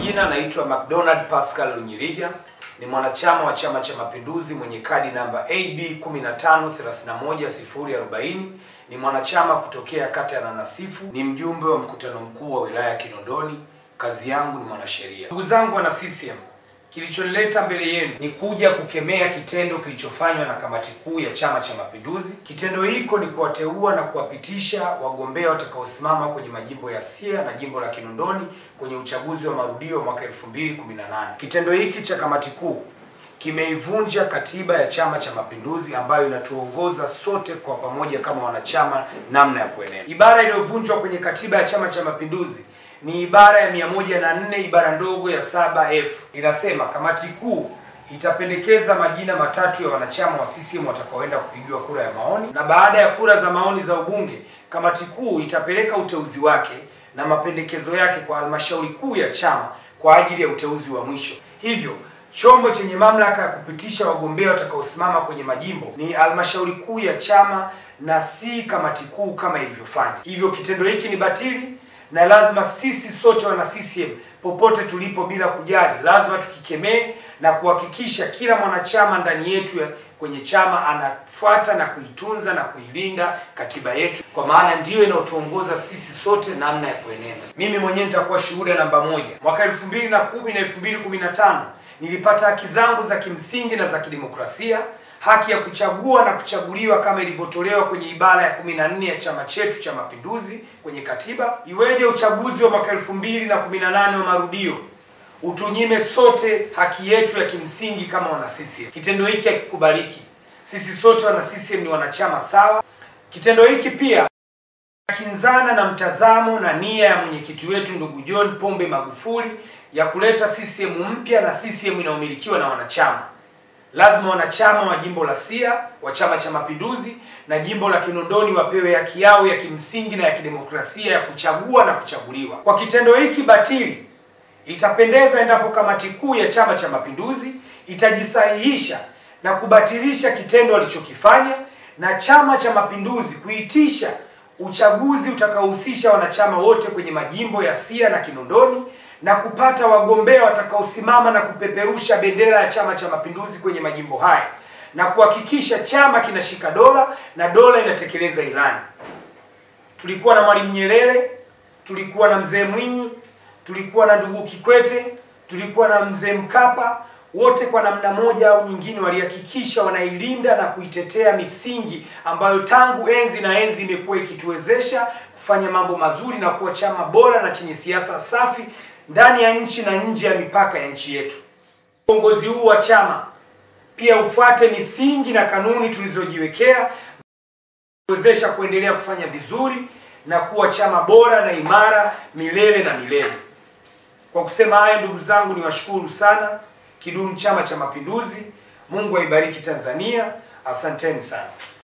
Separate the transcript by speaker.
Speaker 1: majina naitwa McDonald Pascal Lunyiriga, ni mwanachama wa Chama cha Mapinduzi mwenye kadi namba AB 1531040. Ni mwanachama kutokea kata ya Nanasifu, ni mjumbe wa mkutano mkuu wa wilaya ya Kinondoni. Kazi yangu ni mwanasheria. Ndugu zangu wana CCM, kilichonileta mbele yenu ni kuja kukemea kitendo kilichofanywa na kamati kuu ya Chama cha Mapinduzi. Kitendo hiko ni kuwateua na kuwapitisha wagombea watakaosimama kwenye majimbo ya Siha na jimbo la Kinondoni kwenye uchaguzi wa marudio mwaka 2018. Kitendo hiki cha kamati kuu kimeivunja katiba ya Chama cha Mapinduzi ambayo inatuongoza sote kwa pamoja kama wanachama namna ya kuenenda. Ibara iliyovunjwa kwenye katiba ya Chama cha Mapinduzi ni ibara ya mia moja na nne ibara ndogo ya saba f inasema kamati kuu itapendekeza majina matatu ya wanachama wa CCM watakaoenda kupigiwa kura ya maoni, na baada ya kura za maoni za ubunge, kamati kuu itapeleka uteuzi wake na mapendekezo yake kwa halmashauri kuu ya chama kwa ajili ya uteuzi wa mwisho. Hivyo chombo chenye mamlaka ya kupitisha wagombea watakaosimama kwenye majimbo ni halmashauri kuu ya chama na si kamati kuu kama ilivyofanya. Hivyo kitendo hiki ni batili na lazima sisi sote wana CCM popote tulipo, bila kujali, lazima tukikemee na kuhakikisha kila mwanachama ndani yetu ya kwenye chama anafuata na kuitunza na kuilinda katiba yetu, kwa maana ndiyo inayotuongoza sisi sote namna ya kuenenda. Mimi mwenyewe nitakuwa shuhuda namba moja. Mwaka elfu mbili na kumi na elfu mbili kumi na tano nilipata haki zangu za kimsingi na za kidemokrasia haki ya kuchagua na kuchaguliwa kama ilivyotolewa kwenye ibara ya kumi na nne ya chama chetu cha Mapinduzi kwenye katiba. Iweje uchaguzi wa mwaka elfu mbili na kumi na nane wa marudio utunyime sote haki yetu ya kimsingi kama wana CCM? Kitendo hiki hakikubaliki. Sisi sote wana CCM ni wanachama sawa. Kitendo hiki pia kinzana na mtazamo na nia ya mwenyekiti wetu ndugu John Pombe Magufuli ya kuleta CCM mpya na CCM inayomilikiwa na wanachama lazima wanachama wa jimbo la Siha wa Chama cha Mapinduzi na jimbo la Kinondoni wapewe haki yao ya kimsingi na ya kidemokrasia ya kuchagua na kuchaguliwa. Kwa kitendo hiki batili, itapendeza endapo kamati kuu ya Chama cha Mapinduzi itajisahihisha na kubatilisha kitendo walichokifanya na Chama cha Mapinduzi kuitisha uchaguzi utakaohusisha wanachama wote kwenye majimbo ya Siha na Kinondoni na kupata wagombea watakaosimama na kupeperusha bendera ya Chama cha Mapinduzi kwenye majimbo haya na kuhakikisha chama kinashika dola na dola inatekeleza ilani. Tulikuwa na Mwalimu Nyerere, tulikuwa na Mzee Mwinyi, tulikuwa na ndugu Kikwete, tulikuwa na Mzee Mkapa, wote kwa namna moja au nyingine walihakikisha wanailinda na kuitetea misingi ambayo tangu enzi na enzi imekuwa ikituwezesha kufanya mambo mazuri na kuwa chama bora na chenye siasa safi ndani ya nchi na nje ya mipaka ya nchi yetu. Uongozi huu wa chama pia ufuate misingi na kanuni tulizojiwekea kuwezesha kuendelea kufanya vizuri na kuwa chama bora na imara milele na milele. Kwa kusema haya, ndugu zangu, niwashukuru sana. Kidumu Chama cha Mapinduzi! Mungu aibariki Tanzania. Asanteni sana.